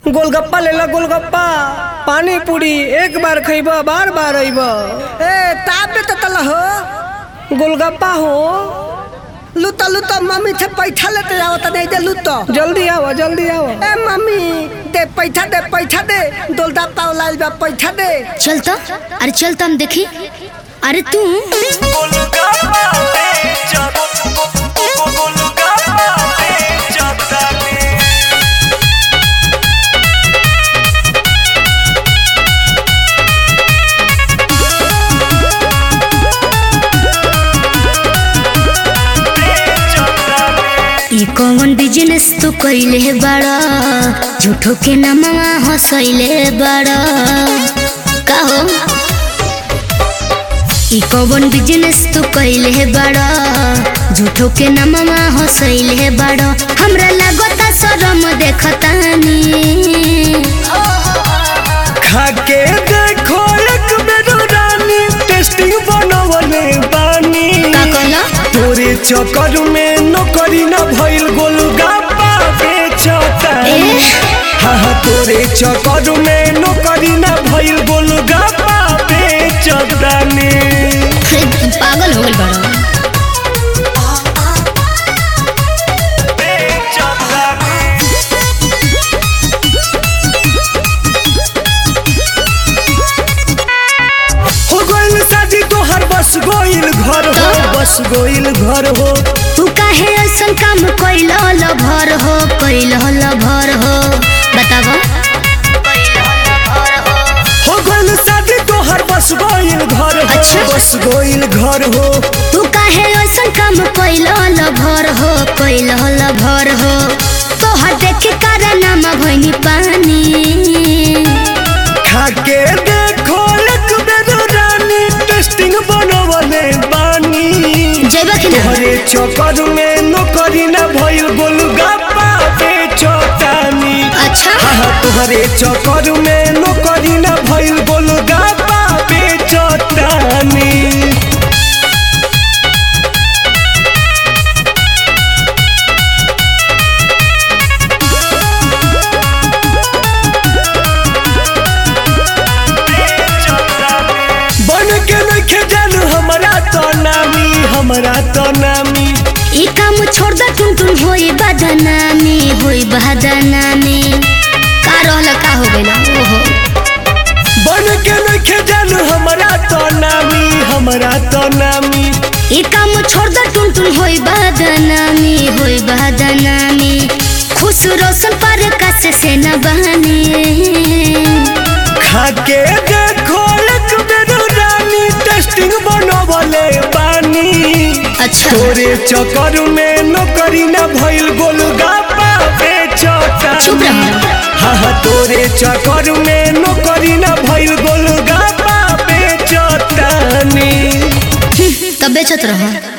गोलगप्पा ले ला गोलगप्पा पानी पूरी एक बार खइब बार बार अइब ए ताबे त तल हो गोलगप्पा हो लुता लुता मम्मी से पैसा लेते जाओ त नहीं दे लुता जल्दी आओ जल्दी आओ ए मम्मी दे पैसा दे पैसा दे दोलदा पाव लाल बा पैसा दे चल तो अरे चल तो हम देखी अरे तू ई कौन बिजनेस तू कइले बाड़ा झूठो के नमवा हंसैले बाड़ा का हो ई कौन बिजनेस तू कइले बाड़ा झूठो के नमवा हंसैले बाड़ा हमरा लागता शरम देखतानी खाके देखो एक बेर रानी टेस्टिंग बनवले बानी का कहला तोरे चक्कर में नौकरी न भइल गोलगप्पा बेचतानी ए? हाँ हाँ तोरे चक्कर में नौकरी न भइल गोलगप्पा बेचतानी पागल हो गइल बाड़ा हो गइल शादी तोहर बस गइल घर हो बस गइल घर हो तू काहे ऐसन काम कइल भर हो कइल भर हो बतावा हो गइल शादी तोहर बस गइल घर हो अच्छा। बस गइल घर हो तू काहे ऐसन काम कइल भर हो कइल भर हो तोहर देखे कारनामा भइनी पानी खाके देखो एक बेर रानी टेस्टिंग बनवले बानी जइबा कि ना तोहरे चक्कर में नौकरी न भइल गोलगप्पा बेचतानी अच्छा हाँ हाँ तोहरे चक्कर में नौकरी न भइल गोलगप्पा बेचतानी बन के नइखे जानू हमरा तो नामी हमरा तो नामी ई काम छोड़ द टुन टुन होई बदनामी होई बदनामी का रहल का हो गइल ओहो बन के नइखे जानू हमरा तो नामी हमरा तो नामी ई काम छोड़ द टुन टुन होई बदनामी होई बदनामी खुश रोशन पर कस से न बहानी खाके देखो एक बेर रानी टेस्टिंग बनवले बानी अच्छा तोरे चक्कर में नौकरी न भइल गोलगप्पा चुप बेचतानी रहो हाँ हाँ तोरे चक्कर में नौकरी न भइल गोलगप्पा बेचतानी तब बेचत रहो